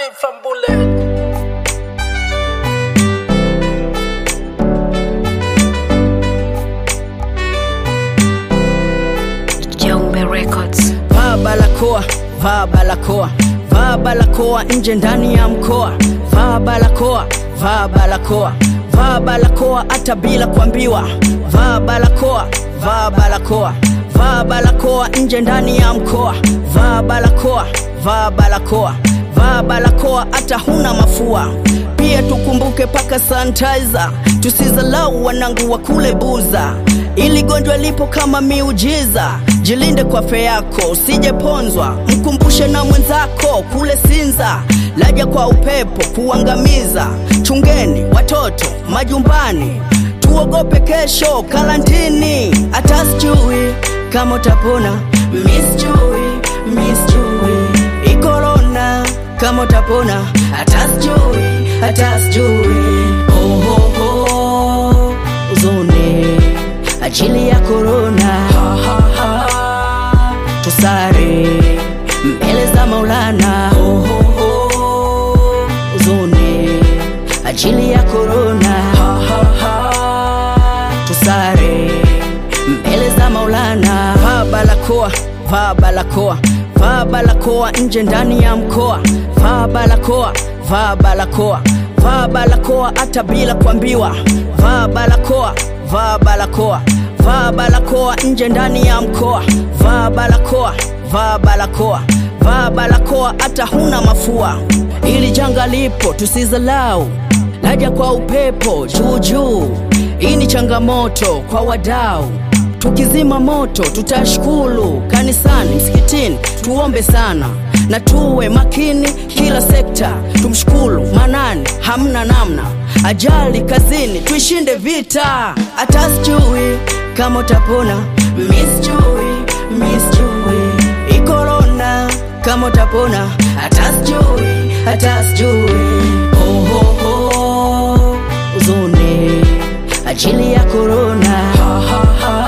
bullet from bullet. Jaume Records. vaa barakoa, vaa barakoa, vaa barakoa nje ndani ya mkoa, vaa barakoa, vaa barakoa, vaa barakoa hata bila kuambiwa, vaa barakoa, vaa barakoa, vaa barakoa nje ndani ya mkoa, vaa barakoa, vaa barakoa, vaa barakoa hata huna mafua. Pia tukumbuke paka sanitizer, tusizalau wanangu wa kule buza ili gonjwa lipo kama miujiza. Jilinde kwa afya yako, usijeponzwa. Mkumbushe na mwenzako kule Sinza, laja kwa upepo kuangamiza. Chungeni watoto majumbani, tuogope kesho karantini. Hata sijui kama utapona, miss jui, miss jui ikorona kama utapona, hata sijui, hata sijui oh, oh, oh, uzone ajili ya korona ha, ha, ha. tusare mbele za Maulana oh, oh, oh. uzone ajili ya korona ha, ha, ha. tusare mbele za Maulana vaa barakoa vaa barakoa vaa barakoa nje ndani ya mkoa vaa barakoa vaa barakoa vaa barakoa hata bila kuambiwa vaa barakoa vaa barakoa vaa barakoa nje ndani ya mkoa vaa barakoa vaa barakoa vaa barakoa hata huna mafua ili janga lipo tusizalau laja kwa upepo juu juu hii ni changamoto kwa wadau tukizima moto tutashukuru kanisani msikitini tuombe sana na tuwe makini kila sekta tumshukuru manani hamna namna ajali kazini tuishinde vita hata sijui kama utapona miss jui miss jui ikorona kama utapona hata sijui hata sijui oh, oh, oh. uzone ajili ya korona ha, ha, ha.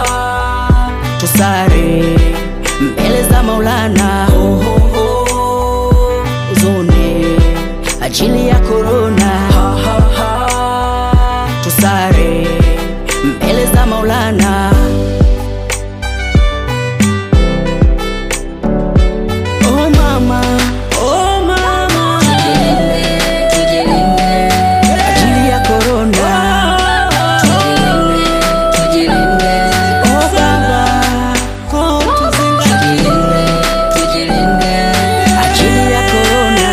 tusare mbele za Maulana oh, oh, oh. uzone ajili ya korona ha, ha, ha. tusare mbele za Maulana oh mama oh mama ajili ya korona oh baba oh tuzingatie ajili ya korona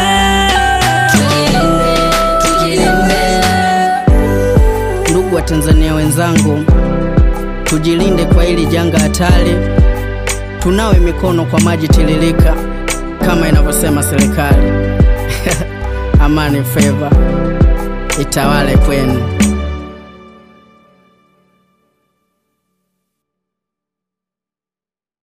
ndugu wa Tanzania wenzangu, tujilinde kwa hili janga hatari, tunawe mikono kwa maji tiririka kama inavyosema serikali. Amani feva itawale kwenu.